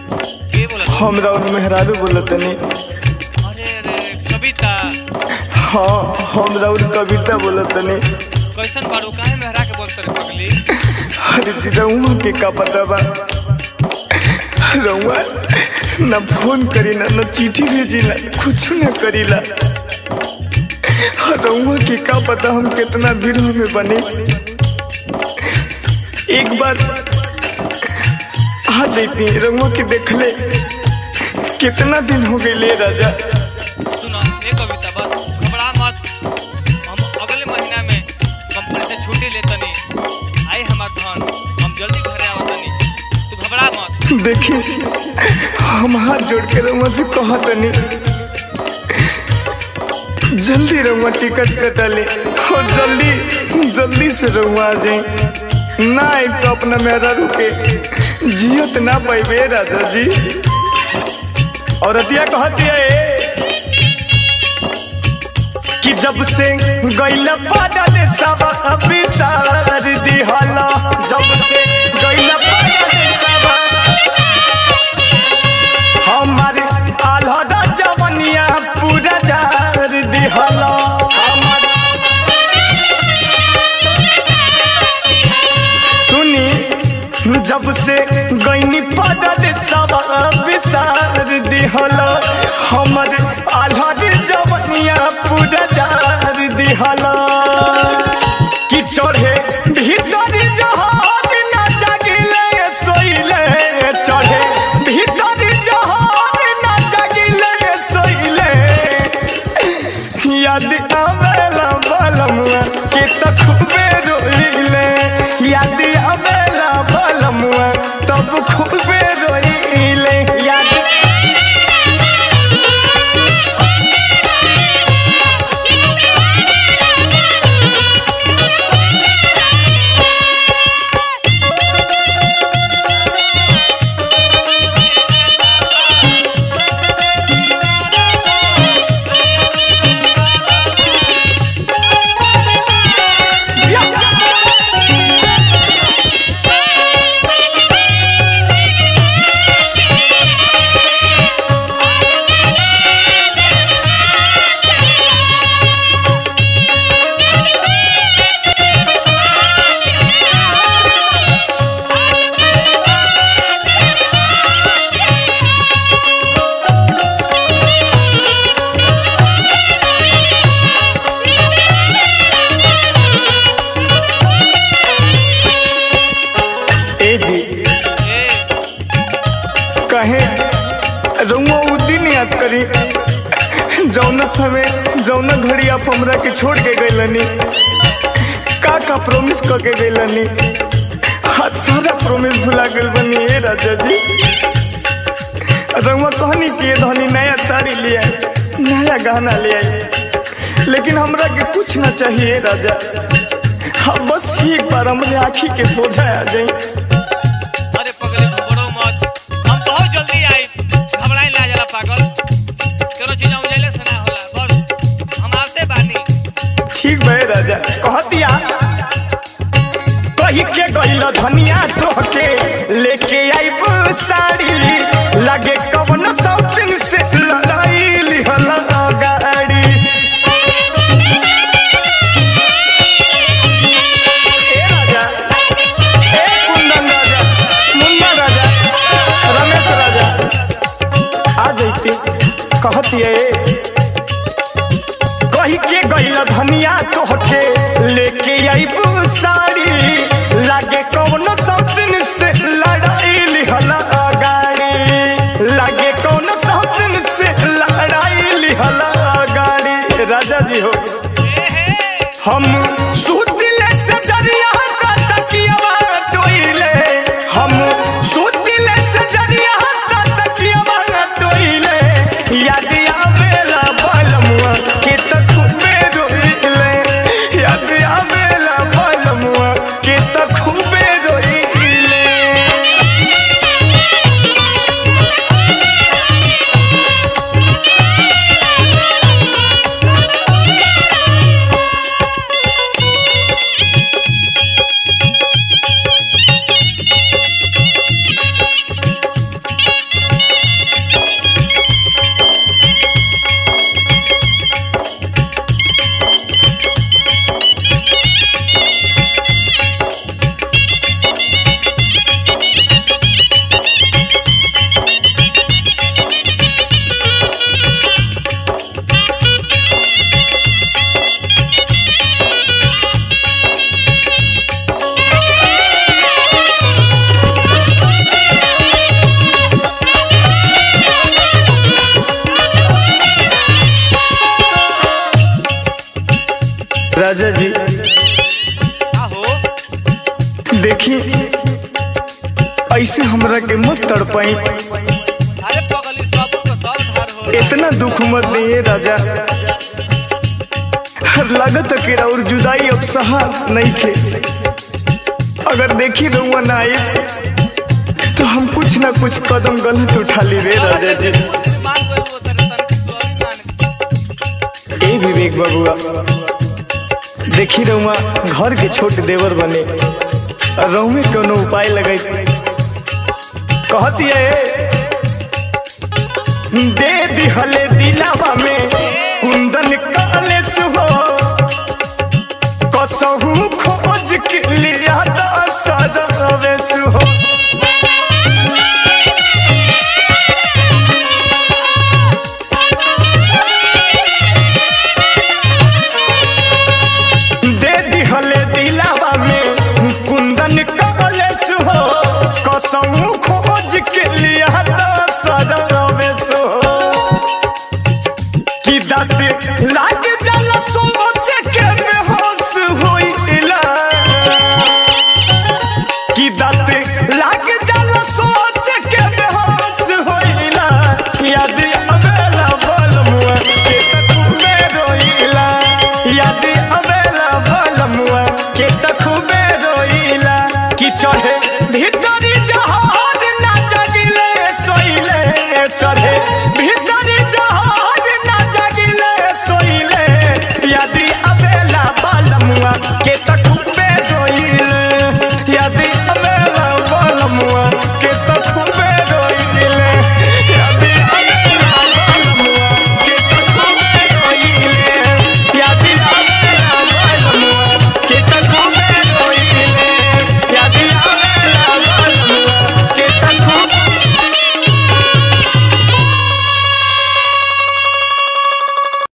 के बोलत हमरा और मेहरारू बोलतनी अरे अरे कविता हाँ हमरा और कविता बोलतनी कैसन बाड़ू काहे मेहरा के बोलत रे पगली अरे जी रउआ के का पता बा रउआ न फोन करी ना न चिट्ठी भेजी ना कुछ न करीला रउआ के का पता हम कितना विरह में बने एक बार आ जैती रउआ के देखले कितना दिन हो गए राजा सुनो ए कविता बस घबरा मत हम अगले महीना में कंपनी से छुट्टी लेतनी आई हमार धन हम जल्दी घरे आवतनी तू घबरा मत देखिए हम हाथ जोड़ के रउआ से कहतनी जल्दी रउआ टिकट कटा ले और जल्दी जल्दी से रउआ आ जाए ना आए तो अपना मेरा रुके जियत ना पाइबे राजा जी और अतिया कहतिया ए कि जब से गैल पादल सब अभिसार दिहला जब से गैल पादल सब हमारे आल्हदा जवनिया पूरा जार दिहला हमार सुनी जब से गैनी पदद सब विसार दिहला हमारे आल्हदा जवनिया पूरा जार दिहला कि चढ़े भीतर जहाज न जगिले सोइले चढ़े भीतर जहाज न जगिले सोइले याद आवेला बलमुआ के तखबे रोइले याद आवेला बलमुआ तब खूबे रोइले याद ए जी ए कहे रउआ उ दिन याद करी जौना समय जौना घड़ी आप हमरा के छोड़ के गइलनी का का प्रॉमिस क के गइलनी आज सारा प्रॉमिस भुला गइल बनी ए राजा जी रउआ कहनी कि ये धनी नया साड़ी ले आई नया गहना ले आई लेकिन हमरा के कुछ ना चाहिए राजा हाँ बस एक बार हमरे आँखी के सोझा आ जाई अरे पगली घबरो मत हम बहुत जल्दी आई घबराई ना जरा पागल कोनो चीज हम जैले से ना होला बस हम आते बानी ठीक भे राजा कहतिया कही के गइल धनिया तोहके लेके आइब साड़ी लगे कवन शौकीन से लड़ाई लिहल गाड़ी ए राजा ए कुंदन राजा मुन्ना राजा रमेश राजा आ जैती कहतिए कही के गइल धनिया तोहके लेके आइब साड़ी लागे कौनो सपन से लड़ाई लिहला गाड़ी लागे कौनो सपन से लड़ाई लिहला गाड़ी राजा जी हो ए हे हम सुतिले से जरिया का तकियावा टोइले हम सुतिले से जरिया का तकियावा टोइले याद आवेला बलमुआ के तखबे रोइले याद आवेला बलमुआ के तखबे रोइले अरे पगली सब तो सर धार हो इतना दुख मत दिए राजा लागत कि और जुदाई अब सहा नहीं थे अगर देखी रहुआ ना आए तो हम कुछ ना कुछ कदम गलत उठा ली रे राजा जी मान गए वो तेरे तन की सॉरी मान ए विवेक बबुआ देखी रहुआ घर के छोट देवर बने और रहू में कोनो उपाय लगे कहती है दे दिहले दिलावा में कुंदन काले सुहो कसहू खोज के लिया दसरवे सुहो दे दिहले दिलावा में कुंदन काले सुहो कसहू खोज के लिया दसरवे सुहो कि दाँत लाग जाला सोच के बेहोश होइला कि दाँत लाग जाला सोच के बेहोश होइला याद अबेला बोल मुआ के तखुबे रोइला याद अबेला बोल मुआ के तखुबे रोइला कि चढ़े भीतरी जहान ना जगिले सोइले चढ़े